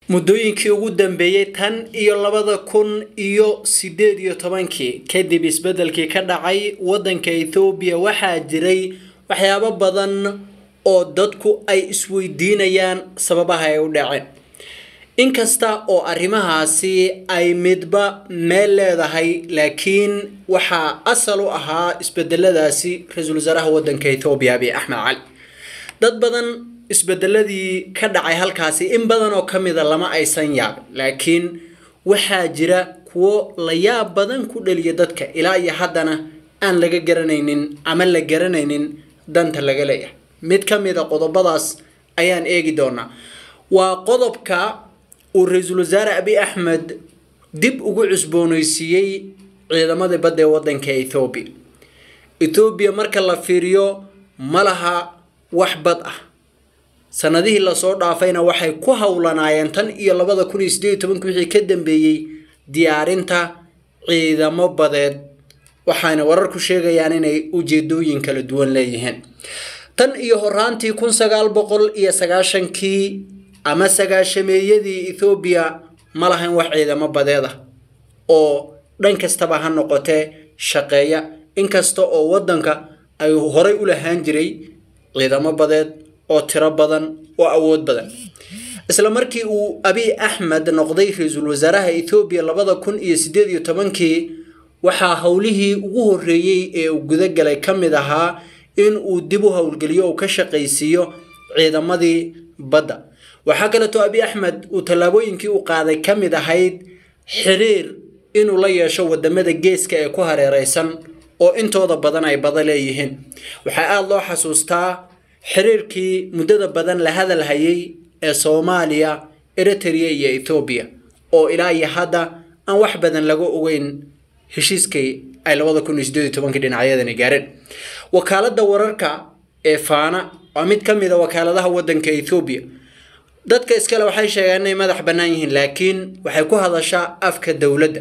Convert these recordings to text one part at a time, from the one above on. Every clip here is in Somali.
muddooyinkii ugu dambeeyey tan iyo labada kun iyo sideed iyo tobankii kadib isbeddelkii ka dhacay waddanka ethoobiya waxaa jiray waxyaabo badan oo dadku ay isweydiinayaan sababaha ay u dhaceen inkasta oo arrimahaasi ay midba meel leedahay laakiin waxaa asal u ahaa isbedeladaasi ra-iisul wasaaraha waddanka ethoobiya abiy axmed cali dad badan isbedeladii ka dhacay halkaasi in badan oo ka mida lama aysan yaabin laakiin waxaa jira kuwo la yaab badan ku dhaliya dadka ilaa iyo haddana aan laga garanaynin ama la garanaynin danta laga leeyahay mid ka mid a qodobadaas ayaan eegi doonaa waa qodobka uu ra-iisul wasaare abiy axmed dib ugu cusbooneysiiyey ciidamadii badda ee waddanka ethoobiya ethoobiya marka la fiiriyo ma laha wax bad ah sanadihii lasoo dhaafayna waxay ku howlanaayeen tan iyo labada kun iyo sideed iyo tobanki wixii ka dambeeyey diyaarinta ciidamo badeed waxaana wararku sheegayaan inay ujeedooyin kala duwan leeyihiin tan iyo horaantii kun sagaal boqol iyo sagaashankii ama sagaashameeyadii ethoobiya ma lahayn wax ciidamo badeed ah oo dhan kastaba ha noqotee shaqeeya inkasta oo waddanka ay horay u lahaan jiray ciidamo badeed oo tiro badan oo awood badan isla markii uu abiy axmed noqday ra-iisul wasaaraha ethoobiya labada kun iyo sideed iyo tobankii waxaa howlihii ugu horreeyey ee uu gudagalay ka mid ahaa in uu dib u howlgeliyo uu ka shaqaysiiyo ciidamadii badda waxaa kaleeto abiy axmed uu tallaabooyinkii u qaaday ka mid ahayd xiriir inuu la yeesho wadamada geeska ee ku hareereysan oo intooda badan ay bada leeyihiin waxaa aada loo xasuustaa xiriirkii muddada badan la hadal hayay ee soomaaliya eritrea iyo ethoobiya oo ilaa iyo hadda aan wax badan laga ogeyn heshiiskii ay labada kun iyo sideed iyo tobankii dhinacyadani gaareen wakaaladda wararka ee faana waa mid ka mid a wakaaladaha waddanka ethoobiya dadka iskale waxay sheegaan inay madax bannaan yihiin laakiin waxay ku hadashaa afka dowladda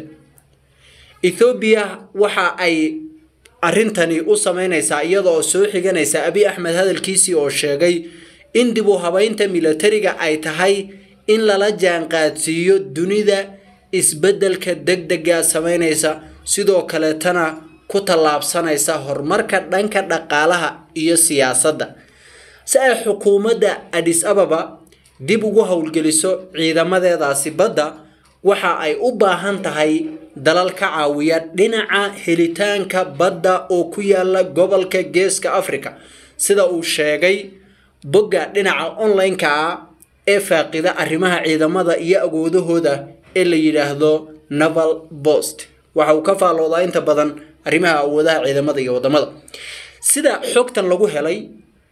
ethoobiya waxa ay arrintani u sameynaysaa iyada oo soo xiganaysa abiy axmed hadalkiisii oo sheegay in dib u habeynta milatariga ay tahay in lala jaanqaadsiiyo dunida isbeddelka deg dega sameynaysa sidoo kaleetana ku tallaabsanaysa horumarka dhanka dhaqaalaha iyo siyaasadda si ay xukuumadda adis ababa dib ugu howlgeliso ciidamadeedaasi badda waxa ay u baahan tahay dalal ka caawiya dhinaca helitaanka badda oo ku yaala gobolka geeska africa sida uu sheegay bogga dhinaca online-ka ah ee faaqida arrimaha ciidamada iyo awoodahooda ee la yidhaahdo naval post waxa uu ka faalloodaa inta badan arrimaha awoodaha ciidamada iyo wadamada sida xogtan lagu helay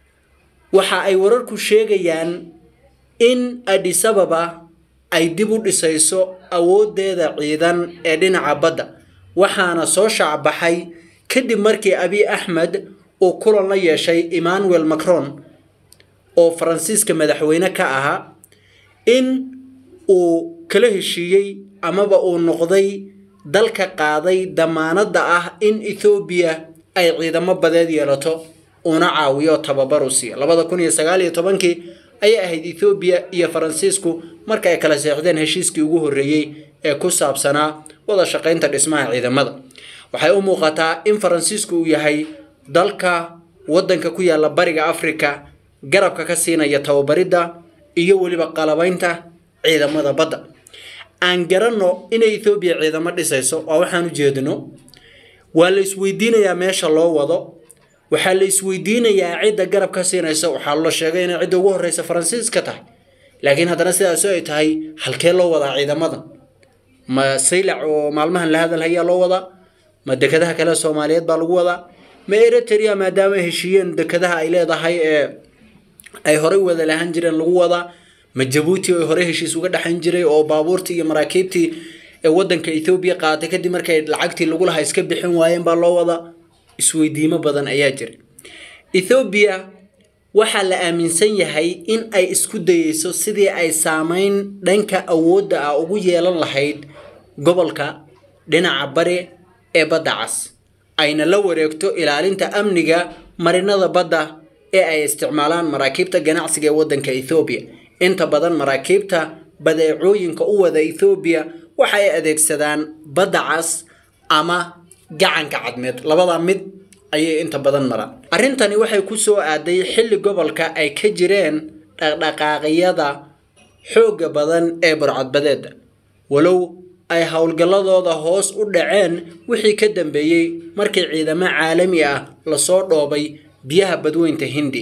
waxa ay wararku sheegayaan in adis ababa ay dib u dhisayso awoodeeda ciidan ee dhinaca badda waxaana soo shaacbaxay kadib markii abiy axmed uu kulan la yeeshay emmanuel macron oo faransiiska madaxweyne ka ahaa in uu kala heshiiyey amaba uu noqday dalka qaaday damaanadda ah in ethoobiya ay ciidamo badeed yeelato una caawiyo tababar u siiya labada kun iyo sagaal iyo tobankii ayay ahayd ethoobiya iyo faransiisku marka ay kala seexdeen heshiiskii ugu horreeyey ee ku saabsanaa wada shaqaynta dhismaha ciidamada waxay u muuqataa in faransiisku uu yahay dalka waddanka ku yaalla bariga afrika garabka ka siinaya tababaridda iyo weliba qalabaynta ciidamada badda aan garanno inay ethoobiya ciidamo dhisayso waa waxaan u jeedino waa la isweydiinayaa meesha loo wado waxaa la isweydiinayaa cidda garab ka siinaysa waxaa la sheegay inay cidda ugu horreysa faransiis ka tahay laakiin haddana sidaas ay tahay halkee loo wadaa ciidamadan ma saylac oo maalmahan la hadal hayaa loo wadaa ma dekadaha kale soomaaliyeed baa lagu wadaa ma eritrea maadaama ay heshiiyeen dekadaha ay leedahay ee ay horey wada lahaan jireen lagu wadaa ma jabuuti oo horey heshiis uga dhexayn jiray oo baabuurtii iyo maraakiibtii ee waddanka ethoobiya qaatay kadib markay lacagtii lagu lahaa iska bixin waayeen baa loo wadaa isweydiimo badan ayaa jira ethoobiya waxaa la aaminsan yahay in ay isku dayeyso sidii ay saameyn dhanka awoodda ah ugu yeelan lahayd gobolka dhinaca bari ee badda cas ayna la wareegto ilaalinta amniga marinada badda ee ay isticmaalaan maraakiibta ganacsiga ee waddanka ethoobiya inta badan maraakiibta badeecooyinka u wada ethoobiya waxa ay adeegsadaan badda cas ama gacanka cadmeed labada mid ayay inta badan maraan arrintani waxay ku soo aaday xilli gobolka ay ka jireen dhaqdhaqaaqyada xoogga badan ee burcadbadeeda walow ay howlgalladooda hoos u dhaceen wixii ka dambeeyey markii ciidamo caalami ah lasoo dhoobay biyaha badweynta hindi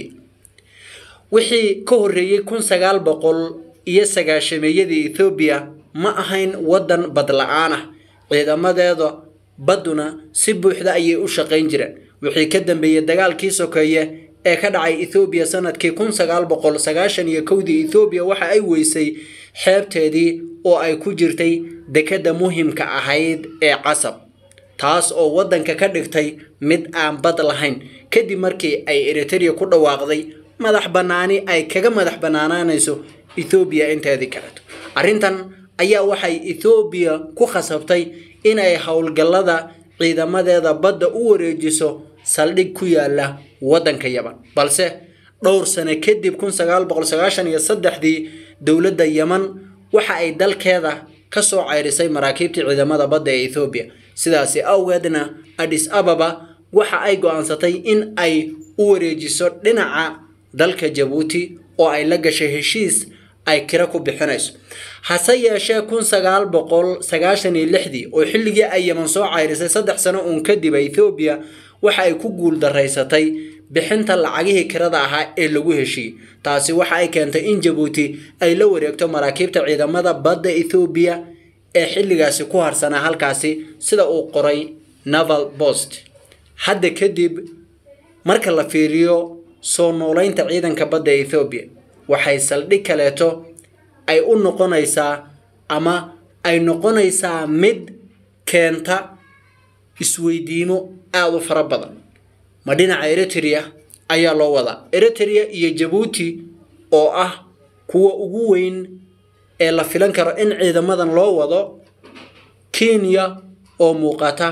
wixii ka horreeyey kun sagaal boqol iyo sagaashameeyadii ethoobiya ma ahayn waddan badla-aan ah ciidamadeeda badduna si buuxda ayay u shaqayn jireen wixii ka dambeeyey dagaalkii sokeeye ee ka dhacay ethoobiya sanadkii kun sagaal boqol sagaashan iyo kowdii ethoobiya waxa ay weysay xeebteedii oo ay ku jirtay dekedda muhimka ahayd ee casab taas oo waddanka ka dhigtay mid aan bad lahayn kadib markii ay eritereya ku dhawaaqday madax bannaani ay kaga madax bannaanaanayso ethoobiya inteedii kaleto arrintan ayaa waxay ethoobiya ku khasabtay inay howlgallada ciidamadeeda badda u wareejiso saldhig ku yaala waddanka yaman balse dhowr sano kadib kun sagaal boqol sagaashan iyo saddexdii dowladda yaman waxa ay dalkeeda ka soo ceyrisay maraakiibtii ciidamada badda ee ethoobiya sidaasi awgeedna adis ababa waxa ay go-aansatay in ay u wareejiso dhinaca dalka jabuuti oo ay la gashay heshiis ay kira ku bixinayso hase yeeshee kun sagaal boqol sagaashan iyo lixdii oo xilligii ay yaman soo ceyrisay saddex sano uun kadib ethoobiya waxa ay ku guul daraysatay bixinta lacagihii kirada ahaa ee lagu heshiiyey taasi waxa ay keentay in jabuuti ay la wareegto maraakiibta ciidamada badda ethoobiya ee xilligaasi ku harsanaa halkaasi sida uu qoray naval post hadda kadib marka la fiiriyo soo noolaynta ciidanka badda ethoobiya waxay saldhig kaleeto ay u noqonaysaa ama ay noqonaysaa mid keenta isweydiimo aada u fara badan ma dhinaca eritrea ayaa loo wadaa eritrea iyo jabuuti oo ah kuwa ugu weyn ee la filan karo in ciidamadan loo wado kenya oo muuqata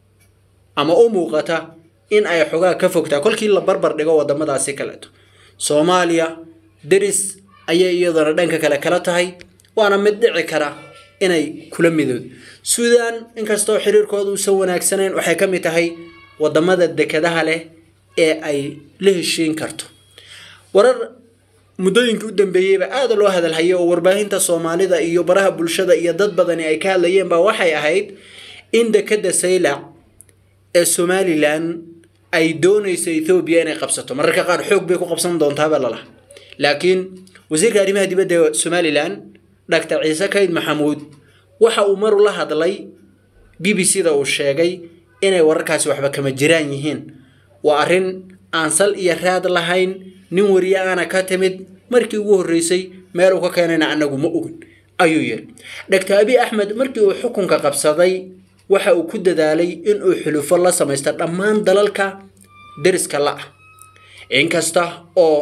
ama u muuqata in ay xogaa ka fogtaa kolkii la barbar dhigo wadamadaasi kaleeto soomaaliya deris ayay iyaduna dhanka kale kala tahay waana mid dhici kara inay kula midoodo suudan inkastoo xiriirkooda uusan wanaagsanayn waxay ka mid tahay wadamada dekadaha leh ee ay la heshiin karto warar muddooyinkii u dambeeyeyba aada loo hadalhayay oo warbaahinta soomaalida iyo baraha bulshada iyo dad badani ay ka hadlayeen baa waxay ahayd in dekada saylac ee somalilan ay doonayso ethoobiya inay qabsato mararka qaar xoog bay ku qabsan doontaaba lalaha laakiin wasiirka arrimaha dibadda ee somalilan doctor ciise kayd maxamuud waxa uu maru la hadlay b b c da uu sheegay inay wararkaasi waxba kama jiraan yihiin waa arrin aan sal iyo raad lahayn nin wariye aana ka timid markii ugu horreysay meel uu ka keenayna anagu ma ogin ayuu yiri doctor abi axmed markii uu xukunka qabsaday waxa uu ku dadaalay inuu xulufo la samaysto dhammaan dalalka deriska la-ah inkasta oo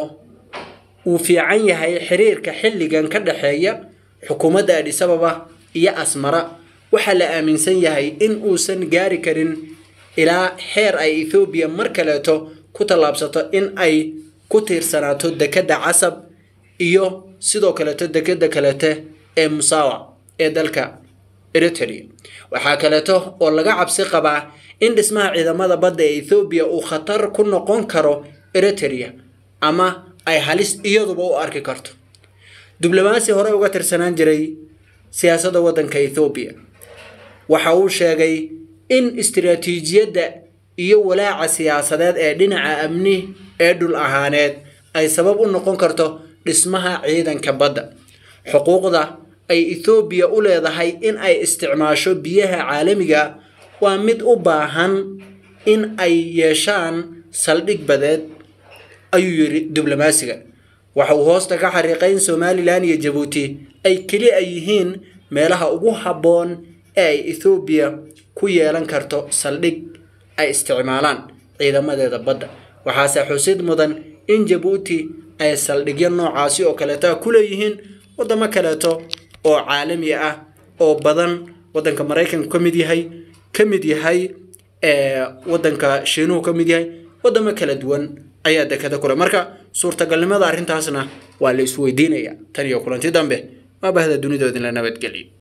uu fiican yahay xiriirka xilligan ka dhexeeya xukuumadda adhisababa iyo asmara waxaa la aaminsan yahay in uusan gaari karin ilaa xeer ay ethoobiya mar kaleeto ku tallaabsato in ay ku tiirsanaato dekedda casab iyo sidoo kaleeto dekedda kaleete ee musaawac ee dalka eritrea waxaa kaleeto oo laga cabsi qabaa in dhismaha ciidamada badda ee ethoobiya uu khatar ku noqon karo eritrea ama ay halis iyaduba u arki karto diblomaasi hore uga tirsanaan jiray siyaasadda waddanka ethoobiya waxa uu sheegay in istiraatiijiyadda iyo walaaca siyaasadeed ee dhinaca amni ee dhul ahaaneed ay sabab u noqon karto dhismaha ciidanka badda xuquuqda ay ethoobiya u leedahay in ay isticmaasho biyaha caalamiga waa mid u baahan in ay yeeshaan saldhig badeed ayuu yidhi diblomaasiga waxa uu hoosta ka xariiqay in somalilan iyo jabuuti ay keli a yihiin meelaha ugu habboon ee ay ethoobiya ku yeelan karto saldhig ay isticmaalaan ciidamadeeda badda waxaase xusid mudan in jabuuti ay saldhigyo noocaasi oo kaleeto ku leeyihiin wadamo kaleeto oo caalami ah oo badan wadanka maraykanku ka mid yahay ka mid yahay wadanka shiinuhu ka mid yahay wadamo kala duwan ayaa dekada kule marka suurtagalnimada arrintaasna waa la isweydiinaya tan iyo kulanti dambe waa bahda dunidoodin la nabadgeliyo